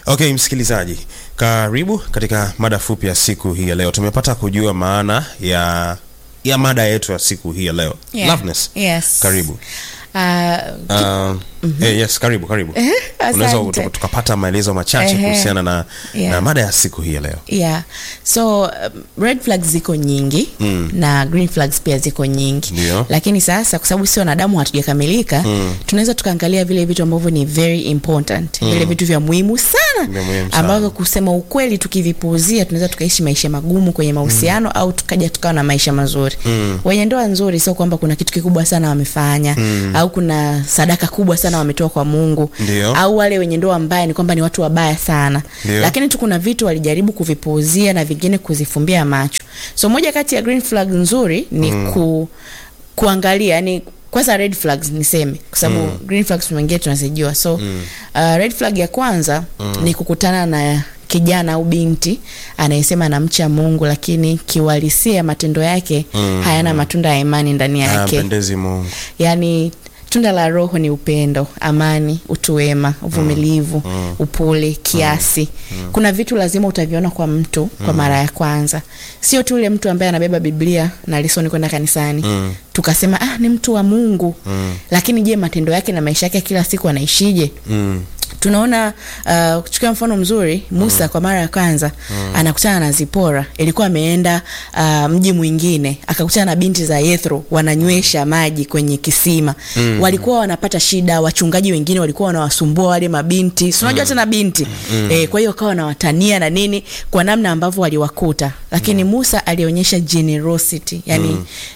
Okay, msikilizaji, karibu katika mada fupi ya siku hii ya leo. Tumepata kujua maana ya ya mada yetu ya siku hii ya leo. Yeah. Loveness, Yes. karibu. Ah, Uh, eh, yes, karibu karibu. Unaweza asante. tuka- tukapata maelezo machache Ehe. kuhusiana na, Yeah. na mada ya siku hii ya leo. yeah so um, red flags ziko nyingi Mm. na green flags pia ziko nyingi Ndio. lakini sasa kwa sababu sio wanadamu hatujakamilika Mm. tunaweza tukaangalia vile vitu ambavyo ni very important vile vitu vya muhimu sana Vya muhimu sana. ambavyo kusema ukweli tukivipuuzia tunaweza tukaishi maisha magumu kwenye mahusiano au tukaja tukawa na maisha mazuri Mm. wenye ndoa nzuri sio kwamba kuna kitu kikubwa sana wamefanya au kuna sadaka kubwa sana wametoa kwa mungu Ndio. au wale wenye ndoa mbaya ni kwamba ni watu wabaya sana Ndio. lakini tu kuna vitu walijaribu kuvipuuzia na vingine kuzifumbia macho so moja kati ya green flag nzuri ni ku, kuangalia yani kwanza red flags niseme kwa sababu green flags wengine tunazijua so uh, red flag ya kwanza ni kukutana na kijana au binti anayesema anamcha mungu lakini kiuhalisia matendo yake hayana matunda ya imani ndani yake Hayampendezi Mungu. yaani tunda la roho ni upendo amani utu wema uvumilivu upole kiasi kuna vitu lazima utaviona kwa mtu kwa mara ya kwanza sio tu ule mtu ambaye anabeba biblia na lisoni kwenda kanisani Mm. tukasema ah ni mtu wa mungu lakini je matendo yake na maisha yake kila siku anaishije Mm. tunaona uh, kuchukua mfano mzuri musa kwa mara ya kwanza anakutana na zipora ilikuwa ameenda uh, mji mwingine akakutana na binti za yethro wananywesha maji kwenye kisima walikuwa wanapata shida wachungaji wengine walikuwa wanawasumbua wale mabinti si unajua tena binti eh, kwa hiyo wakawa wanawatania na nini kwa namna ambavyo waliwakuta lakini musa alionyesha generosity yani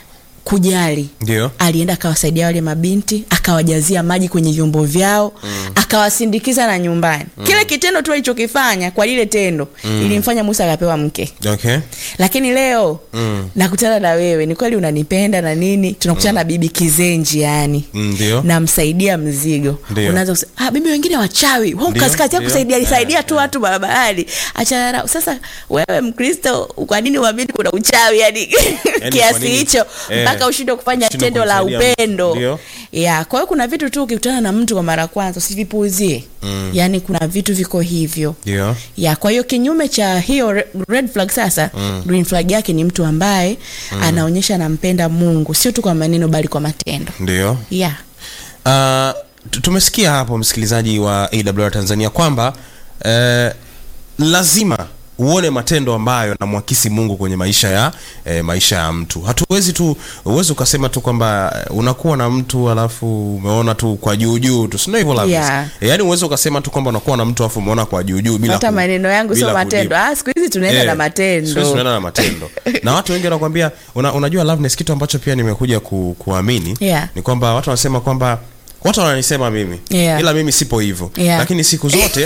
kujali Ndio. alienda akawasaidia wale mabinti akawajazia maji kwenye vyombo vyao mm. akawasindikiza na nyumbani mm. kile kitendo tu alichokifanya kwa lile tendo mm. ilimfanya musa akapewa mke Okay. lakini leo Mm. nakutana na wewe ni kweli unanipenda na nini tunakutana na bibi kizenji yani Mm, Ndio. namsaidia mzigo Ndio. unaanza kusema ah, bibi wengine wachawi Wao Ndio, kazi kazi ya ndio. kusaidia alisaidia Eh, tu watu barabarani achana nao sasa wewe mkristo kwa nini uamini kuna uchawi yani kwa kiasi nini? hicho Eh, mpaka ushindwe kufanya ushindwe tendo la kumsaidia mtu. upendo Ndio. ya kwa hiyo kuna vitu tu ukikutana na mtu kwa mara ya kwanza usivipuuzie Mm. yaani kuna vitu viko hivyo Ndio. ya kwa hiyo kinyume cha hiyo re- red flag sasa mm. green flag yake ni mtu ambaye mm. anaonyesha anampenda mungu sio tu kwa maneno bali kwa matendo Ndio. yeah. Uh, tu- tumesikia hapo msikilizaji wa AWR Tanzania kwamba uh, lazima uone matendo ambayo namwakisi Mungu kwenye maisha ya eh, maisha ya mtu. Hatuwezi tu uwezi ukasema tu kwamba eh, unakuwa na mtu alafu umeona tu kwa juu juu tu, sio hivyo Loveness? Yeah. Eh, yaani uwezi ukasema tu kwamba unakuwa na mtu alafu umeona kwa juu juu bila hata ku- maneno yangu sio bila matendo kujibu. ah, siku hizi tunaenda Eh, na siku hizi matendo tunaenda na matendo na watu wengi wanakuambia una, unajua Loveness, kitu ambacho pia nimekuja ku, kuamini Yeah. ni kwamba watu wanasema kwamba watu wananisema mimi Yeah. ila mimi sipo hivyo Yeah. lakini siku zote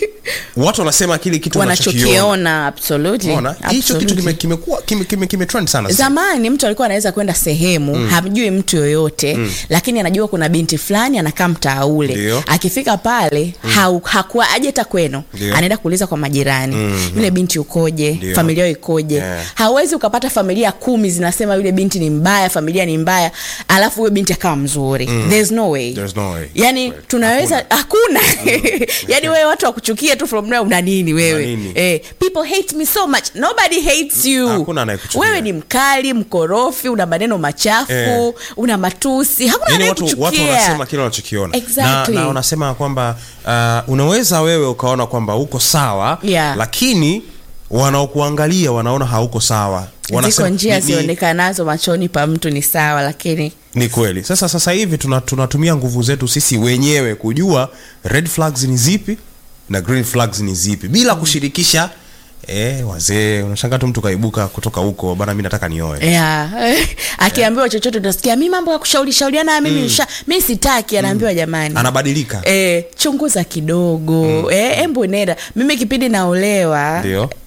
watu wanasema kile kitu wanachokiona wanachokiona absolutely. Unaona? hicho kitu Absolutely. kime- kimekuwa kime, kime, kime trend sana sasa. zamani mtu alikuwa anaweza kwenda sehemu mm. hamjui mtu yoyote mm. lakini anajua kuna binti fulani anakaa mtaa ule Ndio. akifika pale mm. hau, hakuwa aje hata kwenu Ndio. anaenda kuuliza kwa majirani Mhm. yule binti ukoje Ndio. familia yao ikoje Yeah. hawezi ukapata familia kumi zinasema yule binti ni mbaya familia ni mbaya alafu huyo binti akawa mzuri mm. there's no way There's no way. yani Kweli. tunaweza hakuna yani wewe watu wakuchukia tu from now una nini wewe nini? eh, people hate me so much nobody hates you Hakuna anayekuchukia. wewe ni mkali mkorofi una maneno machafu Eh. una matusi hakuna Yaani watu, watu anayekuchukia wanasema kile wanachokiona Exactly. na, na wanasema kwamba uh, unaweza wewe ukaona kwamba uko sawa Yeah. lakini wanaokuangalia wanaona hauko sawa ziko njia ni- ni- zionekanazo machoni pa mtu ni sawa lakini ni kweli sasa sasa hivi tuna- tunatumia nguvu zetu sisi wenyewe kujua red flags ni zipi na green flags ni zipi bila kushirikisha eh, wazee unashanga tu mtu kaibuka kutoka huko bana mi nataka nioe yeah. akiambiwa chochote utasikia mi mambo ya kushauri shauriana mimi nisha mi sitaki anaambiwa jamani anabadilika E, chunguza kidogo mm. e, embu nenda mimi kipindi naolewa Ndio.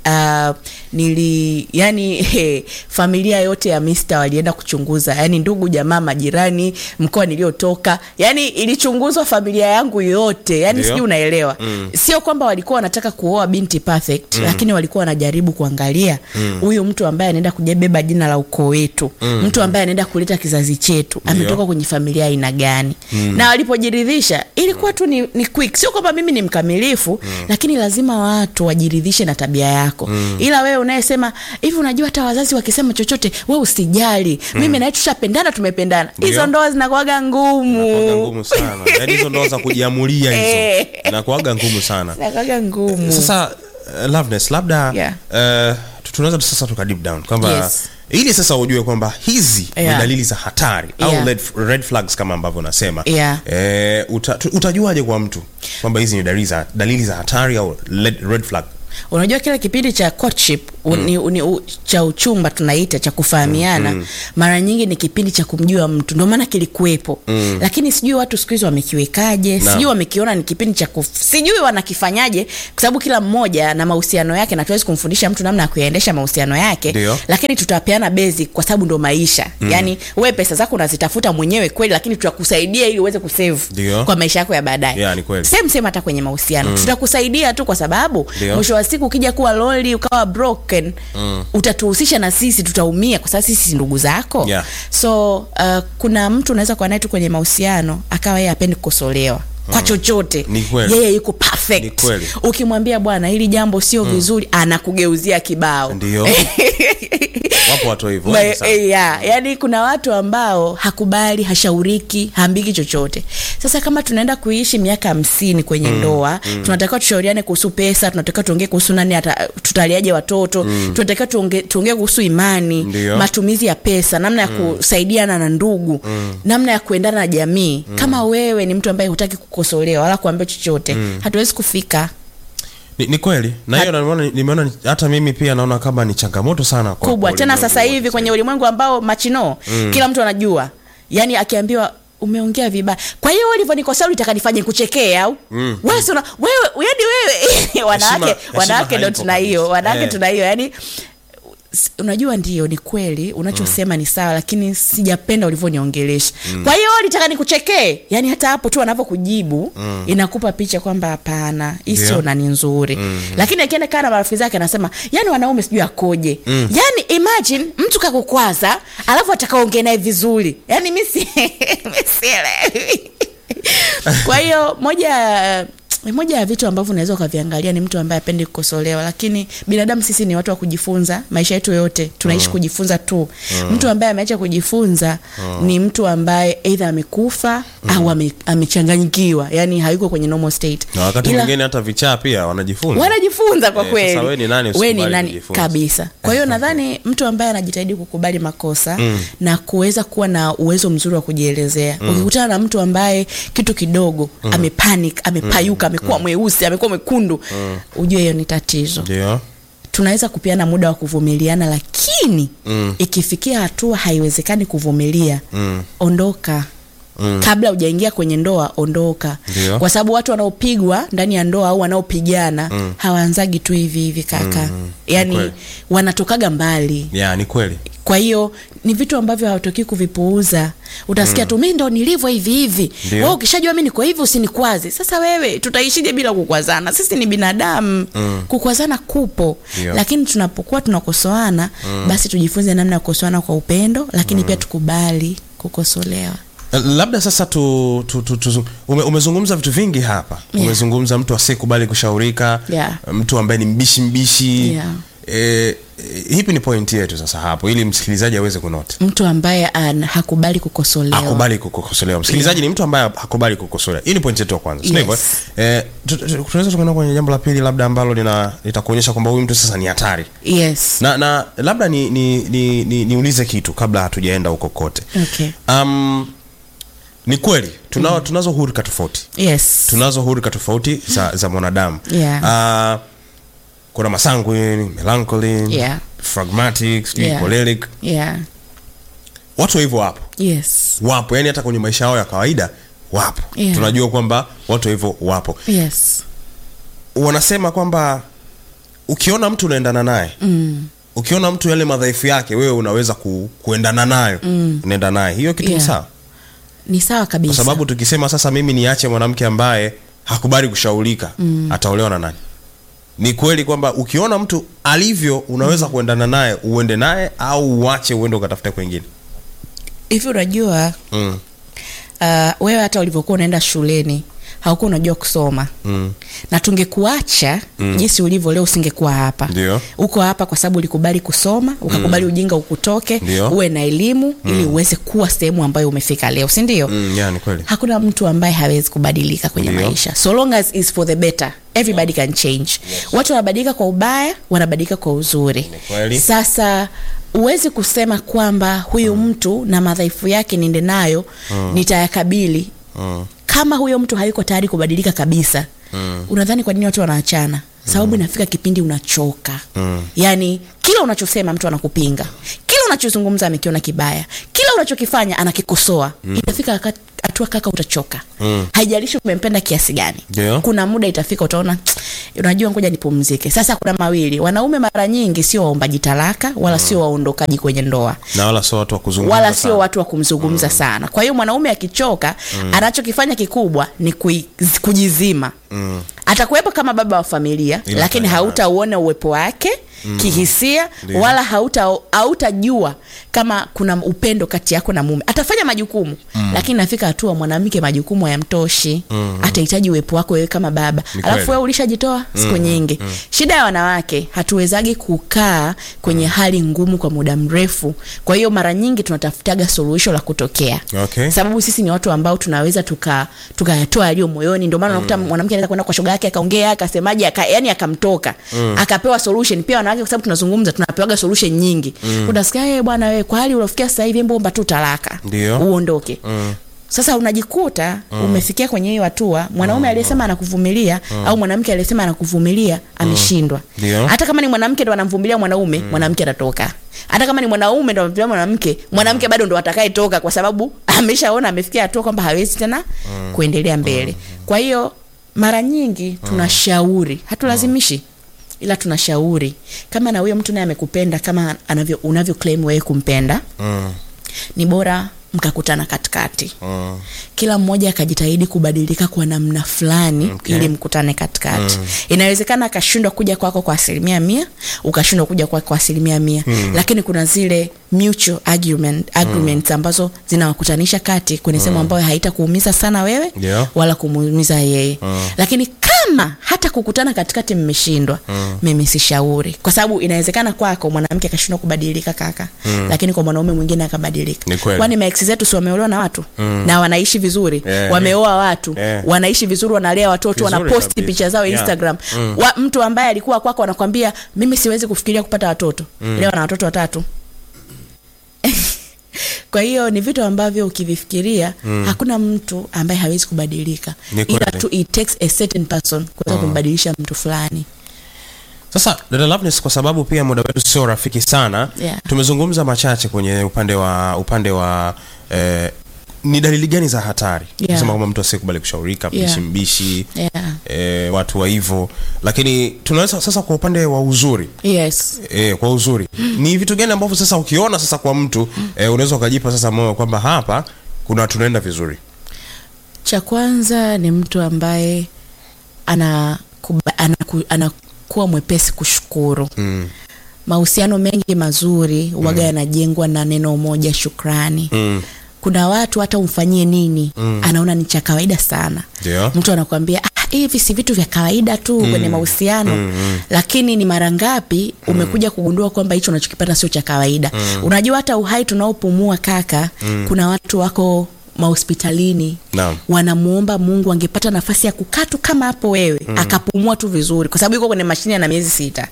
uh, nili yani he, familia yote ya Mr walienda kuchunguza yani ndugu jamaa majirani mkoa niliotoka yani ilichunguzwa familia yangu yote yani Ndio. sijui unaelewa mm. sio kwamba walikuwa wanataka kuoa binti perfect mm. lakini walikuwa wanajaribu kuangalia huyu mtu ambaye anaenda kujabeba jina la ukoo wetu mm. mtu ambaye anaenda kuleta kizazi chetu ametoka kwenye familia ya aina gani mm. na walipojiridhisha ilikuwa tu ni, ni quick sio kwamba mimi ni mkamilifu mm. lakini lazima watu wajiridhishe na tabia yako mm. ila wewe unayesema hivi unajua hata wazazi wakisema chochote we usijali mm. mimi nawe tushapendana tumependana Ndio. hizo ndoa zinakuwaga ngumu Inakuwaga ngumu sana yaani hizo ndoa za kujiamulia hizo Eh. inakuwaga ngumu sana zinakuwaga ngumu sasa uh, loveness labda Yeah. uh, tu- tunaweza tu sasa tuka deep down kwamba Yes. ili sasa ujue kwamba hizi Yeah. ni dalili za hatari Yeah. au red, red flags kama ambavyo unasema Yeah. eh, uta, tu- utajuaje kwa mtu kwamba hizi ni dalili za, dalili za hatari au red, red flag unajua kile kipindi cha courtship mm. ni, ni, u, cha uchumba tunaita cha kufahamiana mm. mara nyingi ni kipindi cha kumjua mtu ndio maana kilikuwepo mm. lakini sijui watu siku hizi wamekiwekaje Naam. sijui wamekiona ni kipindi cha kuf... sijui wanakifanyaje kwa sababu kila mmoja na mahusiano yake na tuwezi kumfundisha mtu namna ya kuyaendesha mahusiano yake Ndio. lakini tutapeana basic kwa sababu ndo maisha mm. yaani we pesa zako unazitafuta mwenyewe kweli lakini tutakusaidia ili uweze kusave Ndio. kwa maisha yako ya baadaye Yeah, ni kweli. same same hata kwenye mahusiano mm. tutakusaidia tu kwa sababu Ndio. mwisho wa siku ukija kuwa loli ukawa broken mm. utatuhusisha na sisi tutaumia kwa sababu sisi si ndugu zako Yeah. so uh, kuna mtu unaweza kuwa naye tu kwenye mahusiano akawa yeye apendi kukosolewa kwa chochote Ni kweli. yeye yuko Ni perfect kweli. ukimwambia bwana hili jambo sio vizuri anakugeuzia kibao ndio wapo watu hivyo Ma- wengi sana. eh, ya, yani kuna watu ambao hakubali hashauriki haambiki chochote sasa kama tunaenda kuishi miaka hamsini kwenye mm, ndoa mm. tunatakiwa tushauriane kuhusu pesa tunatakiwa tuongee kuhusu nani ata, tutaliaje watoto mm. tunatakiwa tuongee tuongee kuhusu imani Ndio. matumizi ya pesa namna ya kusaidiana na ndugu mm. namna ya kuendana na jamii mm. kama wewe ni mtu ambaye hutaki kukosolewa wala kuambia chochote mm. hatuwezi kufika ni, ni kweli na hiyo nimeona nimeona ni- hata mimi pia naona kama ni changamoto sana kwa kubwa kwa tena ulimwengu sasa wa hivi sasa kwenye ulimwengu ambao machino mm. kila mtu anajua yaani akiambiwa umeongea vibaya kwa hiyo ulivyonikosea ulitaka nifanye kuchekee au mm. wewe si una- wewe yani wewe wanawake heshima wanawake ndo haipo tuna hiyo kabisa. wanawake Eh. tuna hiyo yani s- unajua ndio ni kweli unachosema ni sawa lakini sijapenda ulivyoniongelesha mm. kwa hiyo ulitaka nikuchekee yani hata hapo tu anavyokujibu mm. inakupa picha kwamba hapana hii Ndio. sio nani nzuri mm. lakini akienda kaa na marafiki zake anasema yani wanaume sijui akoje mm. yani imagine mtu kakukwaza alafu atakaongea naye vizuri yani mi si- mi sielewi kwa hiyo moja ya- moja ya vitu ambavyo unaweza ukaviangalia ni mtu ambaye apendi kukosolewa lakini binadamu sisi ni watu wa kujifunza maisha yetu yote tunaishi kujifunza tu mtu ambaye ameacha kujifunza ni mtu ambaye eidha amekufa au ame, amechanganyikiwa yani hayuko kwenye normal state na wakati Ila- mwingine hata vichaa pia wanajifunza wanajifunza kwa Eh, kweli sasa we ni nani we ni usikubali nani kujifunza? kabisa kwa hiyo nadhani mtu ambaye anajitahidi kukubali makosa mm. na kuweza kuwa na uwezo mzuri wa kujielezea mm. ukikutana na mtu ambaye kitu kidogo mm. amepanic amepayuka amekuwa mweusi amekuwa mwekundu mm. ujue hiyo ni tatizo ndio tunaweza kupeana muda wa kuvumiliana lakini Mm. ikifikia hatua haiwezekani kuvumilia Mm. ondoka Mm. kabla hujaingia kwenye ndoa ondoka Ndio. kwa sababu watu wanaopigwa ndani ya ndoa au wanaopigana mm. hawaanzagi tu hivi hivi kaka mm. yaani kweli. wanatokaga mbali ya ni kweli kwa hiyo ni vitu ambavyo hawatokii kuvipuuza utasikia mm. tu mi ndo nilivyo hivi hivi Ndio. wewe ukishajua mi niko hivi usinikwaze sasa wewe tutaishije bila kukwazana sisi ni binadamu mm. kukwazana kupo Ndio. lakini tunapokuwa tunakosoana mm. basi tujifunze namna ya kukosoana kwa upendo lakini mm. pia tukubali kukosolewa labda sasa tu, tu, tu, tu ume, umezungumza vitu vingi hapa Yeah. umezungumza mtu asiyekubali kushaurika Yeah. mtu ambaye ni mbishi mbishi Yeah. e, hipi ni pointi yetu sasa hapo ili msikilizaji aweze kunota mtu ambaye an, hakubali kukosolewa hakubali kukosolewa msikilizaji ni mtu ambaye hakubali kukosolewa hii ni pointi yetu ya kwanza yes. hivyo Yes. eh, tu- tu- tunaweza tukaenda kwenye jambo la pili labda ambalo lina litakuonyesha kwamba huyu mtu sasa ni hatari yes na na labda ni ni, ni, ni, niulize kitu kabla hatujaenda huko kote okay. um, ni kweli tunao, mm. tunazo hurika tofauti yes tunazo hurika tofauti za, za mwanadamu Yeah. uh, kuna masanguine melancholy Yeah. phlegmatic sijui Yeah. choleric yeah watu wa hivyo wapo yes wapo yani hata kwenye maisha yao ya kawaida wapo Yeah. tunajua kwamba watu wa hivyo wapo yes wanasema kwamba ukiona mtu unaendana naye mm. ukiona mtu yale madhaifu yake wewe unaweza ku, kuendana nayo mm. unaenda naye hiyo kitu ni Yeah. sawa ni sawa kwa kabisa sababu tukisema sasa mimi niache mwanamke ambaye hakubali kushaurika mm. ataolewa na nani ni kweli kwamba ukiona mtu alivyo unaweza mm. kuendana naye uende naye au uache uende ukatafute kwengine hivi unajua mm. uh, wewe hata ulivyokuwa unaenda shuleni haukuwa unajua kusoma mm. na tungekuacha mm. jinsi ulivyo leo usingekuwa hapa Ndio. uko hapa kwa sababu ulikubali kusoma ukakubali mm. ujinga ukutoke Ndio. uwe na elimu mm. ili uweze kuwa sehemu ambayo umefika leo si ndio mm, yeah, ni kweli hakuna mtu ambaye hawezi kubadilika kwenye Ndio. maisha so long as is for the better everybody can change watu wanabadilika kwa ubaya wanabadilika kwa uzuri Ni kweli. sasa huwezi kusema kwamba huyu mtu na madhaifu yake niende nayo nitayakabili mm. kama huyo mtu hayuko tayari kubadilika kabisa mm. unadhani kwa nini watu wanaachana sababu inafika kipindi unachoka Mm. yaani kila unachosema mtu anakupinga kila unachozungumza amekiona kibaya kila unachokifanya anakikosoa mm. itafika waka- hatua kaka utachoka Mm. haijalishi umempenda kiasi gani Ndio. kuna muda itafika utaona unajua ngoja nipumzike sasa kuna mawili wanaume mara nyingi sio waombaji talaka wala sio waondokaji kwenye ndoa na wala sio watu wa kuzungumza wala sana. sio watu wa kumzungumza mm. sana kwa hiyo mwanaume akichoka mm. anachokifanya kikubwa ni kui, kujizima mm. atakuwepo kama baba wa familia Ila lakini fanya hautauona uwepo wake mm. kihisia Ndio. wala hauta hautajua kama kuna upendo kati yako na mume atafanya majukumu mm. lakini nafika hatua mwanamke majukumu hayamtoshi mm. atahitaji uwepo wako wewe kama baba Ni alafu kweli. wewe ulishajitoa siku nyingi shida ya wanawake hatuwezagi kukaa kwenye hali ngumu kwa muda mrefu kwa hiyo mara nyingi tunatafutaga suluhisho la kutokea Okay. sababu sisi ni watu ambao tunaweza tuka tukayatoa yaliyo moyoni ndio maana unakuta mwanamke anaweza kwenda kwa shoga yake akaongea akasemaje aka, yani akamtoka akapewa solution pia wanawake kwa sababu tunazungumza tunapewaga solution nyingi utasikia hey, bwana wewe kwa hali uliofikia sasa hivi mbomba tu talaka Ndio. uondoke Mm. sasa unajikuta mm. umefikia kwenye hiyo hatua mwanaume aliyesema anakuvumilia au mwanamke aliyesema anakuvumilia ameshindwa Ndio. hata kama ni mwanamke ndo anamvumilia mwanaume mwanamke atatoka hata kama ni mwanaume ndo anamvumilia mwanamke mwanamke bado ndo atakayetoka kwa sababu ameshaona amefikia hatua kwamba hawezi tena kuendelea mbele kwa hiyo mara nyingi tunashauri hatulazimishi ila tunashauri kama na huyo mtu naye amekupenda kama anavyo unavyo claim wewe kumpenda Mm. ni bora mkakutana katikati Mm. kila mmoja akajitahidi kubadilika kwa namna fulani Okay. ili mkutane katikati mm. inawezekana akashindwa kuja kwako kwa asilimia mia ukashindwa kuja kwako kwa asilimia mia mm. lakini kuna zile mutual argument, agreements ambazo zinawakutanisha kati kwenye sehemu ambayo haitakuumiza sana wewe Yeah. wala kumuumiza yeye mm. lakini kama hata kukutana katikati mmeshindwa mm. mimi sishauri kwa sababu inawezekana kwako mwanamke akashindwa kubadilika kaka mm. lakini kwa mwanaume mwingine akabadilika Ni kweli. kwani maeksi zetu si wameolewa na watu mm. na wanaishi vizuri Yeah, wameoa watu Yeah. wanaishi vizuri wanalea watoto Vizuri wanaposti kabisa. picha zao Yeah. instagram wa, mtu ambaye alikuwa kwako anakwambia mimi siwezi kufikiria kupata watoto leo ana watoto watatu kwa hiyo ni vitu ambavyo ukivifikiria mm. hakuna mtu ambaye hawezi kubadilika Ni ila kweli. tu it takes a certain person kuweza kumbadilisha mtu fulani sasa dada Loveness, kwa sababu pia muda wetu sio rafiki sana Yeah. tumezungumza machache kwenye upande wa upande wa eh, ni dalili gani za hatari Yeah. kusema kwamba mtu asiyekubali kushaurika Yeah. mbishi mbishi yeah. eh, watu wa hivyo lakini tunaweza sasa kwa upande wa uzuri yes E, kwa uzuri ni vitu gani ambavyo sasa ukiona sasa kwa mtu e, unaweza ukajipa sasa moyo kwamba hapa kuna tunaenda vizuri cha kwanza ni mtu ambaye ana kuba- anaku- anakuwa mwepesi kushukuru mm. mahusiano mengi mazuri waga yanajengwa na neno moja shukrani Mm. kuna watu hata umfanyie nini mm. anaona ni cha kawaida sana Ndio. mtu anakuambia ah, hivi si vitu vya kawaida tu mm. kwenye mahusiano mm, mm. lakini ni mara ngapi umekuja kugundua kwamba hicho unachokipata sio cha kawaida mm. unajua hata uhai tunaopumua kaka mm. kuna watu wako mahospitalini Naam. wanamuomba mungu angepata nafasi ya kukaa tu kama hapo wewe mm. akapumua tu vizuri kwa sababu yuko kwenye mashine na miezi sita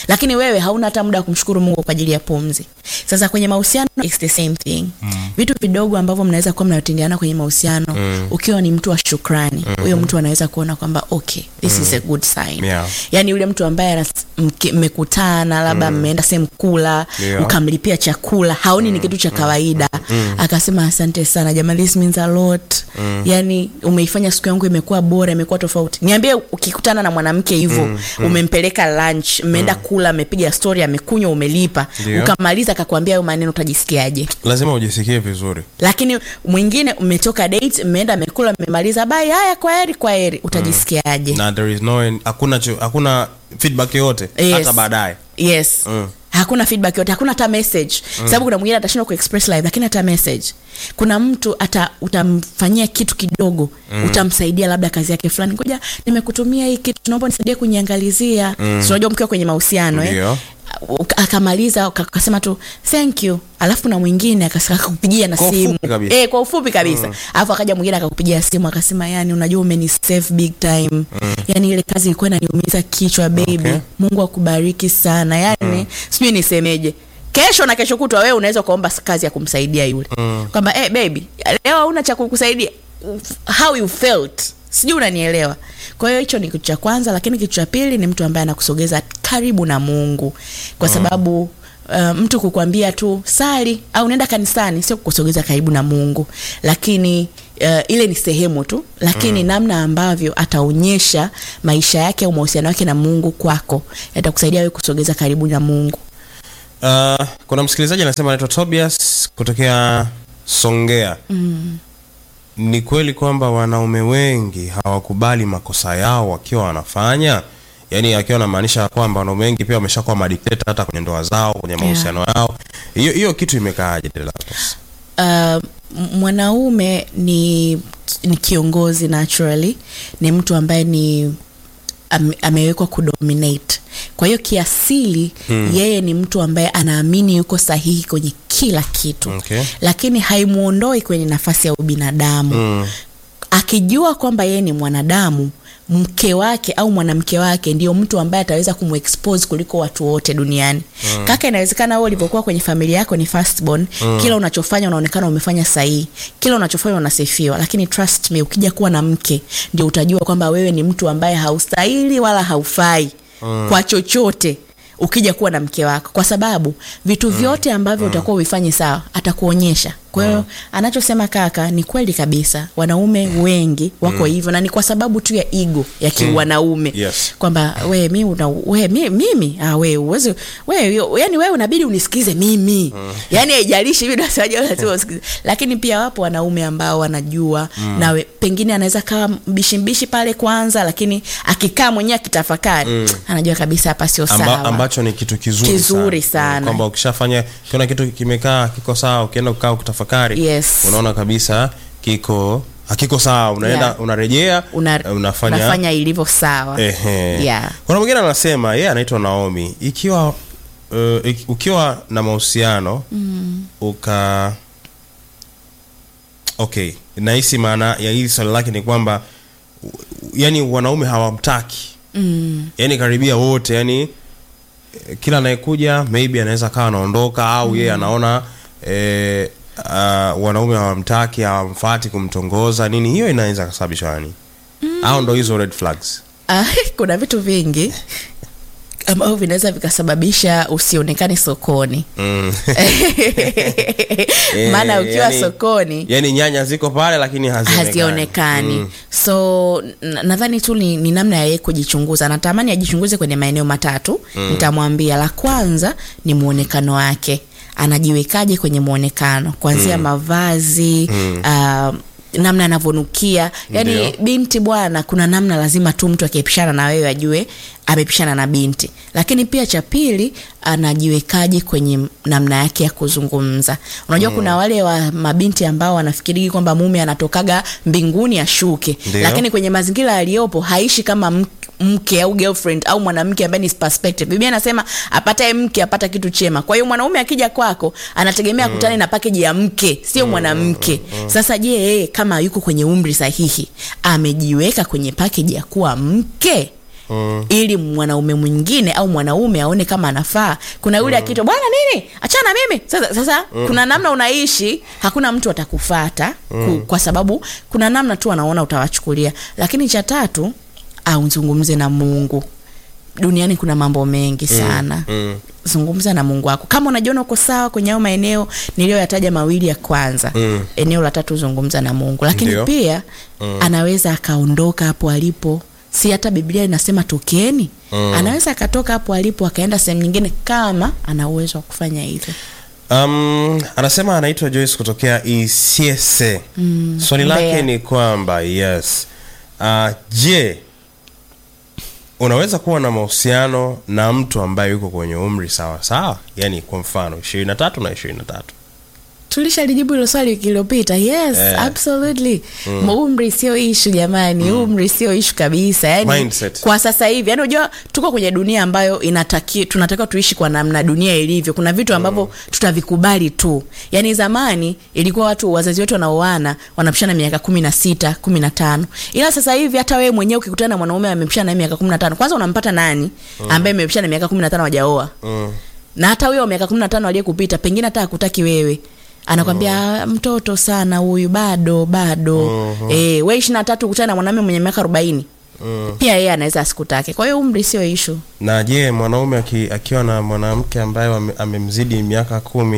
lakini wewe hauna hata muda wa kumshukuru mungu kwa ajili ya pumzi sasa kwenye mahusiano it's the same thing mm. vitu vidogo ambavyo mnaweza kuwa mnatendeana kwenye mahusiano mm. ukiwa ni mtu wa shukrani huyo mm. mtu anaweza kuona kwamba okay this mm. is a good sign Yeah. yaani yule mtu ambaye anas- mke- mmekutana labda mmeenda sehemu kula Yeah. ukamlipia chakula haoni ni kitu cha kawaida akasema asante sana jamani this means a lot yani umeifanya siku yangu imekuwa bora imekuwa tofauti niambie ukikutana na mwanamke hivyo umempeleka lunch mmeenda kula amepiga story amekunywa umelipa Ndio. ukamaliza akakwambia hayo maneno utajisikiaje lazima ujisikie vizuri lakini mwingine umetoka date mmeenda mmekula mmemaliza bai haya kwa heri kwa heri utajisikiaje na there is no hakuna cho- hakuna feedback yoyote Yes. hata baadaye yes Mm. hakuna feedback yote hakuna hata message mm. sababu kuna mwingine atashindwa kuexpress live lakini hata message kuna mtu hata utamfanyia kitu kidogo mm. utamsaidia labda kazi yake fulani ngoja nimekutumia hii kitu naomba nisaidie kunyiangalizia mm. unajua mkiwa kwenye mahusiano eh? Ndio. Uka- akamaliza uka- akasema tu thank you alafu na mwingine akas- akakupigia na Kwa simu ufupi kabisa. eh, kwa ufupi kabisa alafu akaja mwingine akakupigia simu akasema yani unajua umenisave big time mm. yani ile kazi ilikuwa inaniumiza kichwa baby Okay. mungu akubariki sana yani mm. sijui nisemeje kesho na kesho kutwa wewe unaweza ukaomba kazi ya kumsaidia yule mm. kwamba hey, baby leo hauna cha kukusaidia how you felt sijui unanielewa kwa hiyo hicho ni kitu cha kwanza lakini kitu cha pili ni mtu ambaye anakusogeza karibu na mungu kwa sababu Uh, mtu kukwambia tu sali au nenda kanisani sio kukusogeza karibu na mungu lakini uh, ile ni sehemu tu lakini mm. namna ambavyo ataonyesha maisha yake au mahusiano yake na mungu kwako yatakusaidia wewe kusogeza karibu na mungu uh, kuna msikilizaji anasema anaitwa tobias kutokea songea mm. ni kweli kwamba wanaume wengi hawakubali makosa yao wakiwa wanafanya yaani akiwa anamaanisha kwamba wanaume wengi pia wameshakuwa madikteta hata kwenye ndoa zao kwenye mahusiano yao hiyo hiyo kitu imekaaje Delatus? uh, m- mwanaume ni ni kiongozi naturally ni mtu ambaye ni ame, amewekwa kudominate kwa hiyo kiasili hmm. yeye ni mtu ambaye anaamini yuko sahihi kwenye kila kitu Okay. lakini haimuondoi kwenye nafasi ya ubinadamu Mm. akijua kwamba yeye ni mwanadamu mke wake au mwanamke wake ndio mtu ambaye ataweza kumexpose kuliko watu wote duniani mm. kaka inawezekana wewe ulivyokuwa kwenye familia yako ni firstborn mm. kila unachofanya unaonekana umefanya sahihi kila unachofanya unasifiwa lakini trust me ukija kuwa na mke ndio utajua kwamba wewe ni mtu ambaye haustahili wala haufai mm. kwa chochote ukija kuwa na mke wako kwa sababu vitu vyote ambavyo utakuwa uifanye sawa atakuonyesha kwa hiyo anachosema kaka ni kweli kabisa wanaume wengi wako hivyo na ni kwa sababu tu ya ego ya kiwanaume Yes. kwamba we mi una we mi, mimi ah, we uwezi we yo- yani wewe unabidi unisikize mimi yani haijalishi hivi nasemaje lazima usikize lakini pia wapo wanaume ambao wanajua na we, pengine anaweza kawa mbishi mbishi pale kwanza lakini akikaa mwenyewe akitafakari anajua kabisa hapa sio Amba, sawa ambacho ni kitu kizuri, Kizuri sana, sana. Mm, kwamba ukishafanya ukiona kitu kimekaa kiko sawa ukienda kukaa ukitafakari Yes. unaona kabisa kiko hakiko sawa unaenda Yeah. unarejea Una, eh, unafanya unafanya ilivyo sawa Ehe. Yeah. kuna mwingine anasema yeye anaitwa naomi ikiwa uh, iki- ukiwa na mahusiano mm. uka okay nahisi maana ya hili swali lake ni kwamba u- u- yani wanaume hawamtaki mm. yani karibia wote yani eh, kila anayekuja maybe anaweza kawa anaondoka au yeye anaona eh, uh, wanaume hawamtaki hawamfati kumtongoza nini hiyo inaweza kasababisha nani au ndo hizo red flags Ah, kuna vitu vingi ambavyo vinaweza vikasababisha usionekane sokoni mm. maana Eh, ukiwa yani- sokoni yani nyanya ziko pale lakini hazionekani hazionekani Mm. so na- nadhani tu ni, ni namna ya yeye kujichunguza natamani ajichunguze kwenye maeneo matatu mm. nitamwambia la kwanza ni mwonekano wake anajiwekaje kwenye mwonekano kuanzia mm. mavazi mm. Uh, namna anavyonukia yani Ndio. binti bwana kuna namna lazima tu mtu akiepishana na wewe ajue amepishana na binti lakini pia cha pili anajiwekaje kwenye namna yake ya kuzungumza unajua mm. kuna wale wa mabinti ambao wanafikiri kwamba mume anatokaga mbinguni ashuke Ndio. lakini kwenye mazingira yaliyopo haishi kama mk- mke au girlfriend au mwanamke ambaye ni perspective biblia anasema apataye mke apata kitu chema kwa hiyo mwanaume akija kwako anategemea kutane na pakeji ya mke sio mwanamke sasa je yeye kama yuko kwenye umri sahihi amejiweka kwenye pakeji ya kuwa mke mm. ili mwanaume mwingine au mwanaume aone kama anafaa kuna yule mm. akitwa bwana nini achana mimi sasa, sasa mm. kuna namna unaishi hakuna mtu atakufata mm. ku, kwa sababu kuna namna tu anaona utawachukulia lakini cha tatu au zungumze na mungu duniani kuna mambo mengi sana mm. zungumza na mungu wako kama unajiona uko sawa kwenye hayo maeneo niliyoyataja mawili ya kwanza Mm. eneo la tatu zungumza na mungu lakini Ndio. pia mm. anaweza akaondoka hapo alipo si hata biblia inasema tokeni Mm. anaweza akatoka hapo alipo akaenda sehemu nyingine kama ana uwezo wa kufanya hivyo Um, anasema anaitwa Joyce kutokea Isiese. Mm, Swali lake Mbeya. ni kwamba yes. Uh, je, unaweza kuwa na mahusiano na mtu ambaye yuko kwenye umri sawa sawa, yaani kwa mfano 23 na 23? tulishalijibu hilo swali wiki iliyopita yes Eh. absolutely mm. umri sio ishu jamani mm. umri sio ishu kabisa yani Mindset. kwa sasa hivi yani unajua tuko kwenye dunia ambayo inataki tunatakiwa tuishi kwa namna dunia ilivyo kuna vitu ambavyo mm. tutavikubali tu yani zamani ilikuwa watu wazazi wetu wanaoana wanapishana miaka kumi na sita kumi na tano ila sasa hivi hata wewe mwenyewe ukikutana na mwanaume amepishana naye miaka kumi na tano kwanza unampata nani ambaye mmepishana miaka kumi na tano wajaoa Mm. na hata huyo wa miaka kumi na tano aliyekupita pengine hata akutaki wewe anakwambia "Ah, mtoto sana huyu bado bado Mhm. eh, we ishiri na tatu kutana na mwanaume mwenye miaka arobaini Mm. pia yeye anaweza asikutake kwa hiyo umri sio ishu Na je, mwanaume aki, akiwa na mwanamke ambaye ame- amemzidi miaka kumi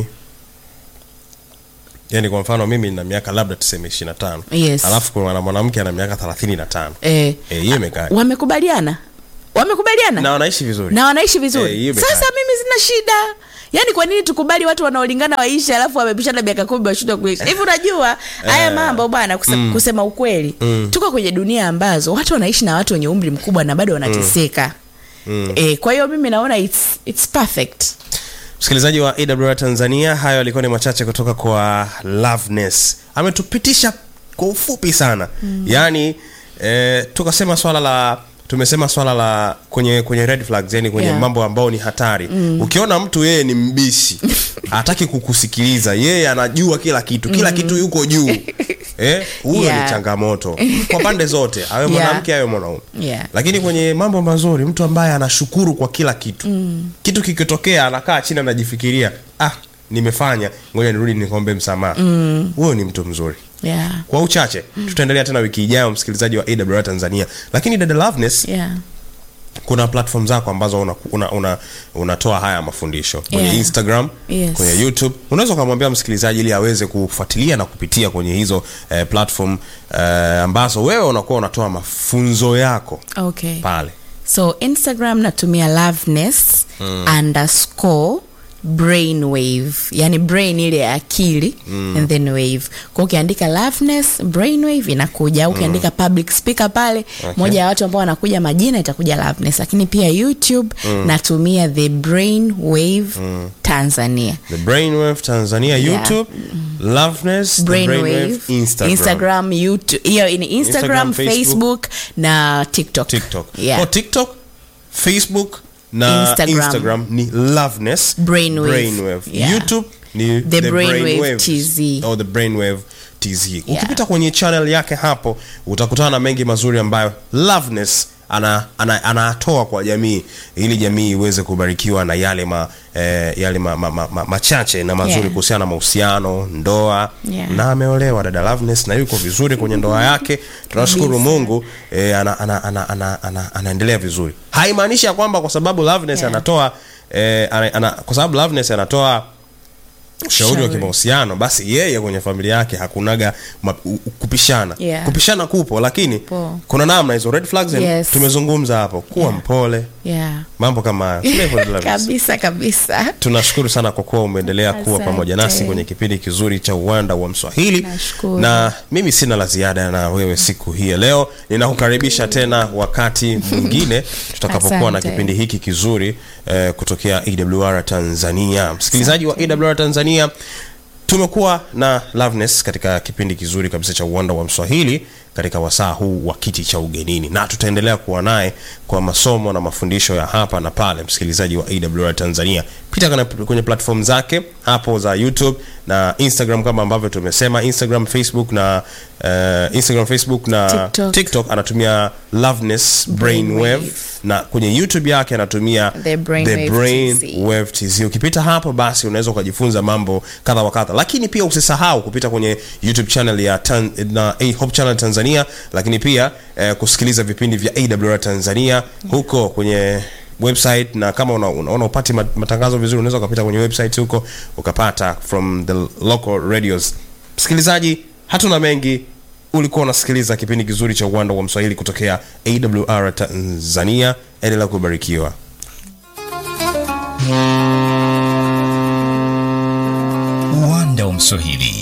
yaani kwa mfano mimi nina miaka labda tuseme 25 Yes. alafu kuna na mwanamke ana miaka 35 eh, eh, hiyo imekaa wamekubaliana wamekubaliana na wanaishi vizuri na wanaishi vizuri Eh, hiyo imekaa. sasa mimi sina shida yaani kwa nini tukubali watu wanaolingana waishi alafu wamepishana miaka kumi washindwa kuishi hivi unajua haya mambo bwana kuse, kusema ukweli Mm. tuko kwenye dunia ambazo watu wanaishi na watu wenye umri mkubwa na bado wanateseka Mm. eh, kwa hiyo mimi naona it's, it's perfect msikilizaji wa awr tanzania hayo alikuwa ni machache kutoka kwa loveness ametupitisha kwa ufupi sana mm. yaani eh, tukasema swala la tumesema swala la kwenye kwenye red flags yani kwenye Yeah. mambo ambayo ni hatari mm. ukiona mtu yeye ni mbishi hataki kukusikiliza yeye anajua kila kitu kila kitu yuko juu eh, huyo Yeah. ni changamoto kwa pande zote awe mwanamke awe mwanaume Yeah. lakini kwenye mambo mazuri mtu ambaye anashukuru kwa kila kitu mm. kitu kikitokea anakaa chini anajifikiria ah nimefanya ngoja nirudi nikombe msamaha huyo ni mtu mzuri yeah. kwa uchache tutaendelea tena wiki ijayo msikilizaji wa awr tanzania lakini dada loveness Yeah. kuna platform zako ambazo unatoa una, una, unatoa haya mafundisho kwenye Yeah. instagram Yes. kwenye youtube unaweza ukamwambia msikilizaji ili aweze kufuatilia na kupitia kwenye hizo eh, platform eh, ambazo wewe unakuwa unatoa mafunzo yako okay pale so instagram natumia loveness mm. underscore brainwave yani brain ile ya akili mm. and then wave kwa ukiandika loveness brainwave inakuja au ukiandika public speaker pale Okay. moja ya watu ambao wanakuja majina itakuja loveness lakini pia youtube natumia the brainwave tanzania the brainwave tanzania Yeah. youtube loveness the brainwave brainwave instagram, instagram youtube hiyo ni instagram, Instagram, Facebook. facebook na tiktok tiktok yeah. kwa tiktok facebook na instagram, Instagram. ni loveness Brainwave. brainwave. Yeah. youtube ni The Brainwave TZ. or the brainwave tz ukipita kwenye channel yake hapo utakutana na mengi mazuri ambayo loveness ana, ana, anatoa kwa jamii ili jamii iweze kubarikiwa na yale ma, eh, yale ma, ma, ma, ma, machache na mazuri Yeah. kuhusiana na mahusiano ndoa Yeah. na ameolewa dada loveness na yuko vizuri kwenye ndoa yake tunashukuru Kabisa. mungu e, ana, ana, ana, ana, ana, anaendelea vizuri haimaanishi ya kwamba kwa sababu loveness Yeah. anatoa e, ana, ana, kwa sababu loveness anatoa ushauri wa Ushauri. kimahusiano basi yeye kwenye familia yake hakunaga ma, u, u- kupishana Yeah. kupishana kupo lakini Po. kuna namna hizo red flags and Yes. tumezungumza hapo kuwa Yeah. mpole yeah mambo kama hayo Sio hivyo, Loveness? kabisa kabisa tunashukuru sana kwa kuwa umeendelea kuwa Asante. pamoja nasi kwenye kipindi kizuri cha uwanda wa mswahili Nashukuru. na mimi sina la ziada na wewe siku hii ya leo ninakukaribisha tena wakati mwingine tutakapokuwa na Asante. kipindi hiki kizuri eh, kutokea awr tanzania msikilizaji wa awr tanzania tumekuwa na loveness katika kipindi kizuri kabisa cha uwanda wa mswahili katika wasaa huu wa kiti cha ugenini na tutaendelea kuwa naye kwa masomo na mafundisho ya hapa na pale msikilizaji wa awr tanzania pita kwenye, kwenye platform zake hapo za youtube na instagram kama ambavyo tumesema instagram facebook na uh, instagram facebook na TikTok. tiktok anatumia loveness brainwave Brainwave. na kwenye youtube yake anatumia The Brainwave Brain TZ. Wave TZ. Ukipita hapo basi unaweza ukajifunza mambo kadha wa kadha, lakini pia usisahau kupita kwenye YouTube channel ya Tan, na A Hope Channel Tanzania, lakini pia eh, kusikiliza vipindi vya AWR Tanzania huko kwenye website na kama unaona una, una upati mat- matangazo vizuri unaweza ukapita kwenye website huko ukapata from the local radios msikilizaji hatuna mengi ulikuwa unasikiliza kipindi kizuri cha uwanda wa mswahili kutokea awr tanzania endelea kubarikiwa uwanda wa mswahili